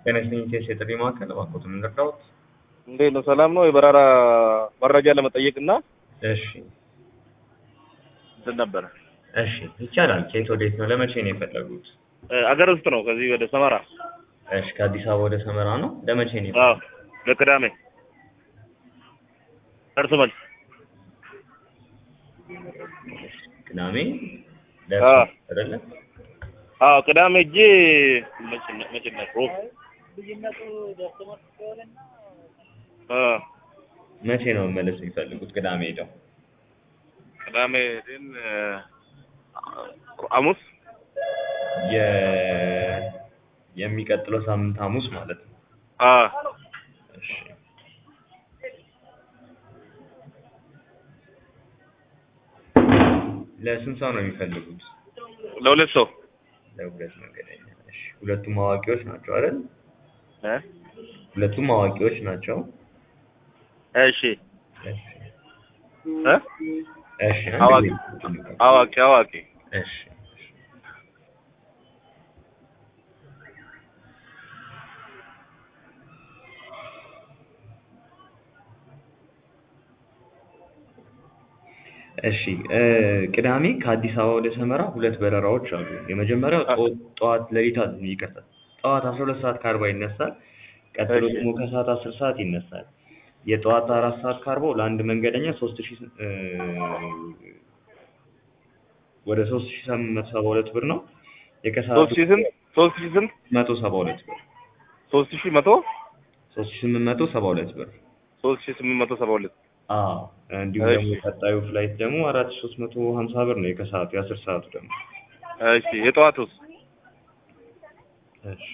ጤና ይስጥልኝ ቴስ የጥሪ ማዕከል እባክዎት ምን ልርዳዎት? እንዴት ነው? ሰላም ነው? የበረራ መረጃ ለመጠየቅ እና እሺ እንትን ነበረ እሺ ይቻላል። ከየት ወዴት ነው? ለመቼ ነው የፈለጉት? እ፣ አገር ውስጥ ነው። ከዚህ ወደ ሰመራ። እሺ ከአዲስ አበባ ወደ ሰመራ ነው። ለመቼ ነው? አዎ፣ ለቅዳሜ እርስ መልስ። ቅዳሜ አዎ። አይደለ? አዎ፣ ቅዳሜ እጄ መቼ ነው? መቼ ነው? ሮብ። አዎ፣ መቼ ነው መመለስ የሚፈልጉት? ቅዳሜ ሄደው ቅዳሜ ግን እ፣ ሐሙስ የ የሚቀጥለው ሳምንት ሐሙስ ማለት ነው። አዎ፣ እሺ ለስንት ሰው ነው የሚፈልጉት? ለሁለት ሰው ለሁለት መንገደኛ። እሺ ሁለቱም አዋቂዎች ናቸው አይደል? እ፣ ሁለቱም አዋቂዎች ናቸው። እሺ እሺ እ፣ እሺ አንድ አዋቂ ጊዜ- አዋቂ አዋቂ እሺ እሺ እ፣ ቅዳሜ ከአዲስ አበባ ወደ ሰመራ ሁለት በረራዎች አሉ። የመጀመሪያው ጠ- ጠዋት ሌሊት ይቅርታ ጠዋት አስራ ሁለት ሰዓት ከአርባ ይነሳል። ቀጥሎ እሺ። ደግሞ ከሰዓት አስር ሰዓት ይነሳል። የጠዋት አራት ሰዓት ከአርባው ለአንድ መንገደኛ ሶስት ሺህ እ፣ ወደ ሶስት ሺህ ስምንት መቶ ሰባ ሁለት ብር ነው። የከሰዓቱ ሶስት ሺህ ስንት? ሶስት ሺህ ስንት? መቶ ሰባ ሁለት ብር ሶስት ሺህ መቶ ሶስት ሺህ ስምንት መቶ ሰባ ሁለት ብር ሶስት ሺህ ስምንት መቶ ሰባ ሁለት አዎ እንዲሁም እሺ። ደግሞ ቀጣዩ ፍላይት ደግሞ አራት ሺህ ሶስት መቶ ሀምሳ ብር ነው የከሰዓቱ የአስር ሰዓቱ ደግሞ እሺ የጠዋቱስ እሺ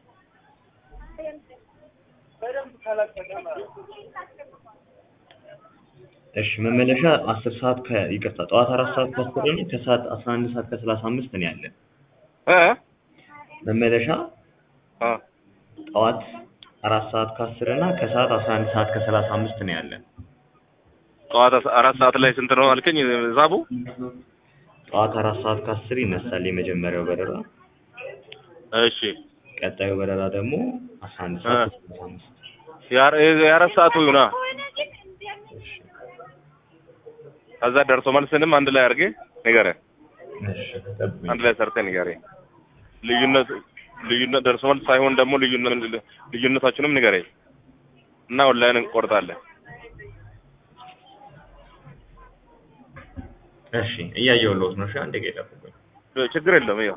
እሺ መመለሻ አስር ሰዓት ከ ይቅርታ ጠዋት አራት ሰዓት ከአስር ነው ከሰዓት አስራ አንድ ሰዓት ከሰላሳ አምስት ነው ያለን እ መመለሻ አ ጠዋት አራት ሰዓት ከአስር እና ከሰዓት አስራ አንድ ሰዓት ከሰላሳ አምስት ነው ያለን ጠዋት አስ- አራት ሰዓት ላይ ስንት ነው አልከኝ ሂሳቡ? ጠዋት አራት ሰዓት ከአስር ይነሳል የመጀመሪያው በረራ እሺ ቀጣዩ በረራ ደግሞ አስራ አንድ ሰዓት ከሰላሳ አምስት የአረ- የአራት ሰዓቱ ይሁና። እሺ ከዛ ደርሶ መልስንም አንድ ላይ አድርጌ ንገረኝ። እሺ ጠብቁኝ። አንድ ላይ ሰርተህ ንገረኝ። ልዩነት ልዩነት ደርሶ መልስ ሳይሆን ደግሞ ልዩነት ልዩነታችንም ንገረኝ እና ኦንላይን እንቆርጣለን። እሺ እያየሁልዎት ነው። እሺ አንዴ ጌታ ጠብቁኝ። ችግር የለም። ይኸው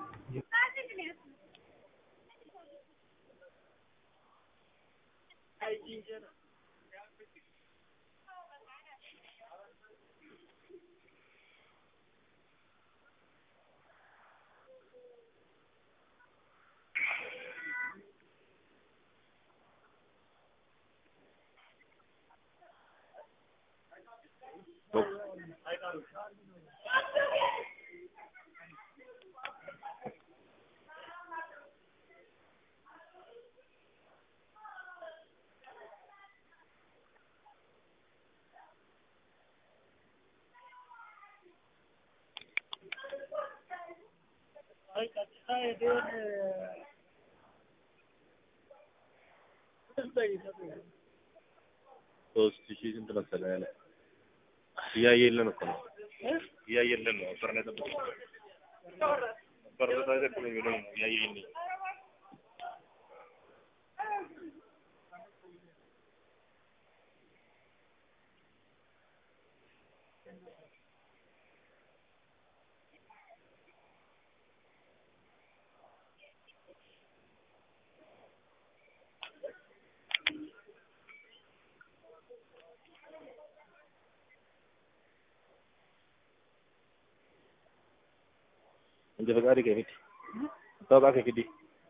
ሶስት ሺህ ስንት መሰለህ ያለ እያየልን እኮ ነው እያየልን ነው። በርነ ጠብቅ በርነ ጠብቅ ነው የሚለው እያየልን እንደ ፈቃድ ከፊት ታውቃ ከፊት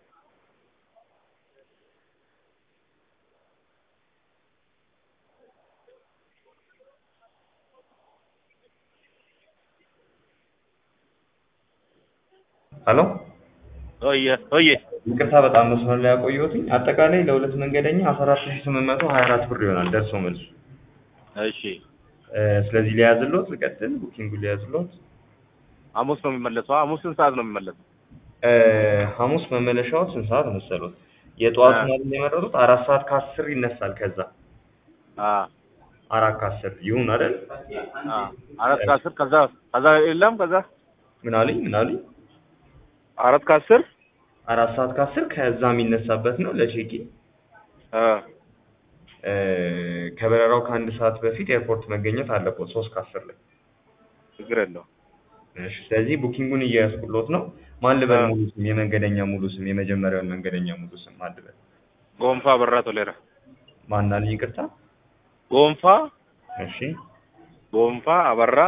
ሄሎ ኦየ ኦየ ይቅርታ በጣም መስመር ላይ ያቆየሁትኝ። አጠቃላይ ለሁለት መንገደኛ አስራ አራት ሺህ ስምንት መቶ ሀያ አራት ብር ይሆናል ደርሶ መልሱ። እሺ እ፣ ስለዚህ ሊያዝልዎት ልቀጥል፣ ቡኪንጉን ሊያዝልዎት። ሐሙስ ነው የሚመለሰው። ሐሙስ ስንት ሰዓት ነው የሚመለሰው? እ፣ ሐሙስ መመለሻው ስንት ሰዓት መሰሎት? የጠዋቱ አ። ማለት የመረጡት አራት ሰዓት ከአስር ይነሳል። ከዛ አ አራት ከአስር ይሁን አይደል? አ አራት ከአስር ከዛ ከዛ የለም ከዛ ምን አሉኝ ምን አሉኝ? አራት ከአስር አራት ሰዓት ከአስር ከዛ የሚነሳበት ነው ለቼኪ አ እ፣ ከበረራው ከአንድ ሰዓት በፊት ኤርፖርት መገኘት አለበት ሶስት ከአስር ላይ ችግር የለው እሺ ስለዚህ ቡኪንጉን እያያዝኩሎት ነው ማን ልበል አ። ሙሉ ስም የመንገደኛ ሙሉ ስም የመጀመሪያውን መንገደኛ ሙሉ ስም ማን ልበል ጎንፋ በራ ቶሌራ ማን አሉኝ ይቅርታ ጎንፋ እሺ ጎንፋ አበራ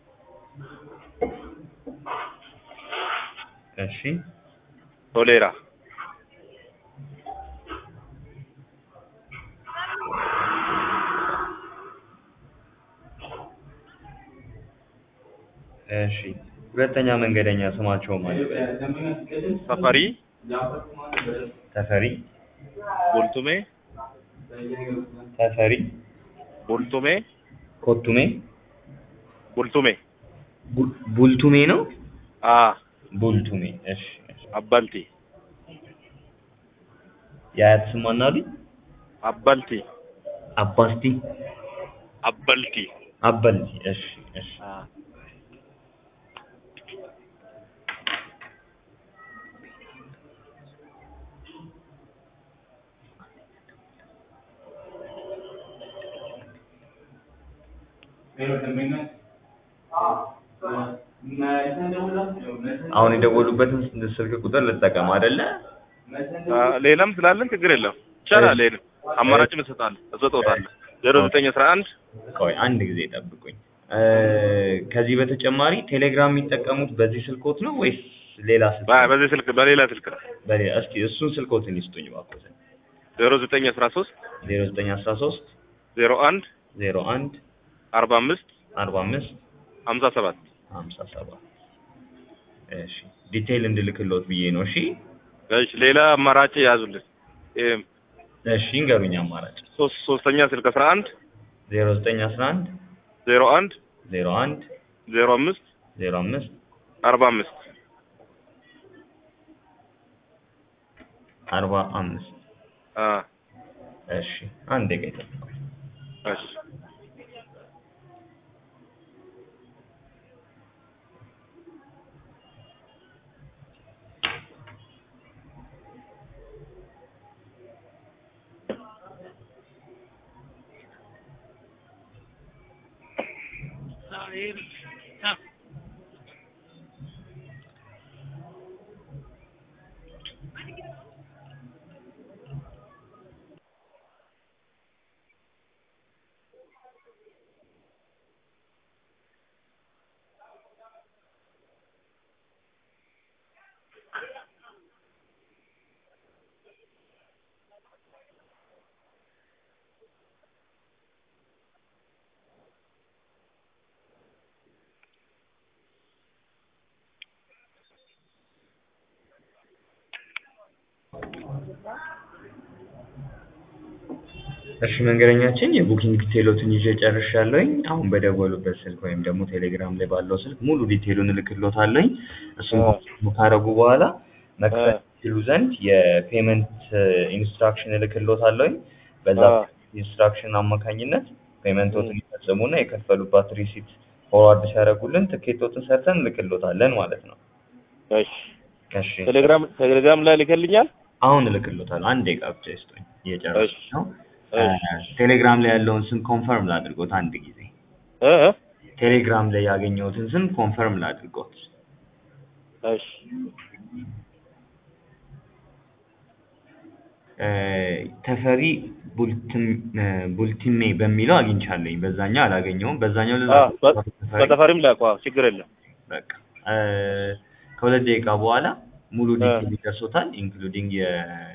እሺ ቶሌራ እሺ ሁለተኛ መንገደኛ ስማቸው ማን ልበል ሰፈሪ ተፈሪ ቡልቱሜ ተፈሪ ቡልቱሜ ኮቱሜ ቡልቱሜ ቡ- ቡልቱሜ ነው አ ቡልቱሜ እሺ እሺ አባልቲ የአያት ስም ማን አሉኝ አባልቲ አባስቲ አባልቲ አበልቲ እሺ እሺ አ አሁን የደወሉበትን ስልክ ቁጥር ልጠቀም አይደለ? አ ሌላም ስላለን ችግር የለም ይቻላል። ሌላ አማራጭም እሰጣለሁ እሰጥዎታለሁ። ዜሮ ዘጠኝ አስራ አንድ ቆይ አንድ ጊዜ ጠብቁኝ። እ፣ ከዚህ በተጨማሪ ቴሌግራም የሚጠቀሙት በዚህ ስልኮት ነው ወይስ ሌላ ስልክ? በ- በዚህ ስልክ በሌላ ስልክ ነው። በሌላ እስኪ እሱን ስልኮትን ይስጡኝ እባክዎትን። ዜሮ ዘጠኝ አስራ ሶስት ዜሮ ዘጠኝ አስራ ሶስት ዜሮ አንድ ዜሮ አንድ አርባ አምስት አርባ አምስት ሀምሳ ሰባት ሀምሳ ሰባት እሺ ዲቴይል እንድልክሎት ብዬ ነው። እሺ እሺ ሌላ አማራጭ ያዙልን። ይሄም እሺ እንገሩኝ አማራጭ ሶስት ሶስተኛ ስልክ አስራ አንድ ዜሮ ዘጠኝ አስራ አንድ ዜሮ አንድ ዜሮ አንድ ዜሮ አምስት ዜሮ አምስት አርባ አምስት አርባ አምስት አ እሺ አንድ ደቂቃ ይጠብቁኝ። እሺ እሺ መንገደኛችን የቡኪንግ ዲቴሎትን ይዤ ጨርሻለሁኝ። አሁን በደወሉበት ስልክ ወይም ደግሞ ቴሌግራም ላይ ባለው ስልክ ሙሉ ዲቴሉን እልክሎታለሁኝ። እሱን አ። ኮንፈርም ካረጉ በኋላ መክፈል አ። ይችሉ ዘንድ የፔመንት ኢንስትራክሽን እልክሎታለሁኝ። በዛ አ። ኢንስትራክሽን አማካኝነት ፔመንቶትን ይፈጽሙና የከፈሉባት ሪሲት ፎርዋርድ ሲያደርጉልን ትኬቶትን ሰርተን እንልክሎታለን ማለት ነው። እሺ እሺ ቴሌግራም ቴሌግራም ላይ ልከልኛል። አሁን እልክሎታለሁ። አንድ ደቂቃ ብቻ ይስጡኝ። እየጨረስኩ እሺ። ነው። እሺ። ቴሌግራም ላይ ያለውን ስም ኮንፈርም ላድርጎት አንድ ጊዜ። እ እ ቴሌግራም ላይ ያገኘሁትን ስም ኮንፈርም ላድርጎት። እሺ እ፣ ተፈሪ ቡልትም እ፣ ቡልቲሜ በሚለው አግኝቻለኝ። በዛኛው አላገኘውም። በዛኛው ልላ አ በ- በተፈሪም ላኳ ችግር የለም። በቃ እ፣ ከሁለት ደቂቃ በኋላ ሙሉ አ። ዲቴል ይደርሶታል ኢንክሉዲንግ የ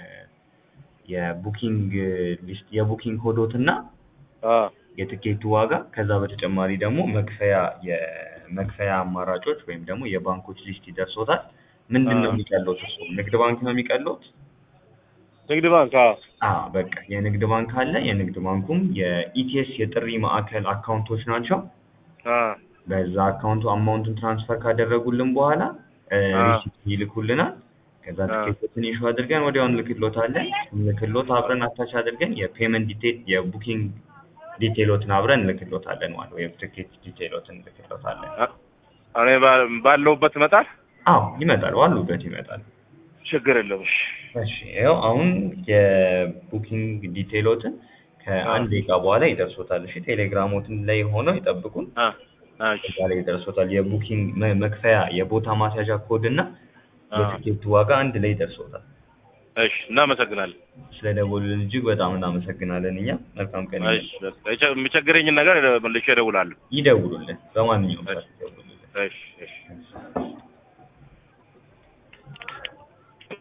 የቡኪንግ ሊስት የቡኪንግ ኮዶት እና አ የትኬቱ ዋጋ ከዛ በተጨማሪ ደግሞ መክፈያ የመክፈያ አማራጮች ወይም ደግሞ የባንኮች ሊስት ይደርሶታል። ምንድን ነው አ። የሚቀለውት? እሱ ንግድ ባንክ ነው የሚቀለውት? ንግድ ባንክ አ አዎ በቃ የንግድ ባንክ አለ። የንግድ ባንኩም የኢቲኤስ የጥሪ ማዕከል አካውንቶች ናቸው። አ በዛ አካውንቱ አማውንቱን ትራንስፈር ካደረጉልን በኋላ እ፣ አ። ሪሲት ይልኩልናል። ከዛ አ። ትኬቶችን ኢሹ አድርገን ወዲያው እንልክሎታለን። እንልክሎት አብረን አታች አድርገን የፔመንት ዲቴል የቡኪንግ ዲቴሎትን አብረን እንልክሎታለን ማለት ወይም ትኬት ዲቴሎትን እንልክሎታለን። አ- እኔ ባ- ባለሁበት ይመጣል። አዎ ይመጣል፣ ዋሉበት ይመጣል። ችግር የለውም። እሺ እሺ ይኸው አሁን የቡኪንግ ዲቴሎትን ከአንድ ደቂቃ በኋላ ይደርሶታል። እሺ ቴሌግራሞትን ላይ ሆነው ይጠብቁን። አ አ እሺ እዛ ላይ ይደርሶታል። የቡኪንግ መ- መክፈያ የቦታ ማስያዣ ኮድ እና አ የትኬቱ ዋጋ አንድ ላይ ይደርሶታል። እሺ እናመሰግናለን። ስለደወሉልን እጅግ በጣም እናመሰግናለን። እኛ መልካም ቀን እሺ በቃ የቸ- የሚቸግረኝን ነገር መልሼ እደውላለሁ። ይደውሉልን፣ በማንኛውም ሰዓት ይደውሉልን። እሺ እሺ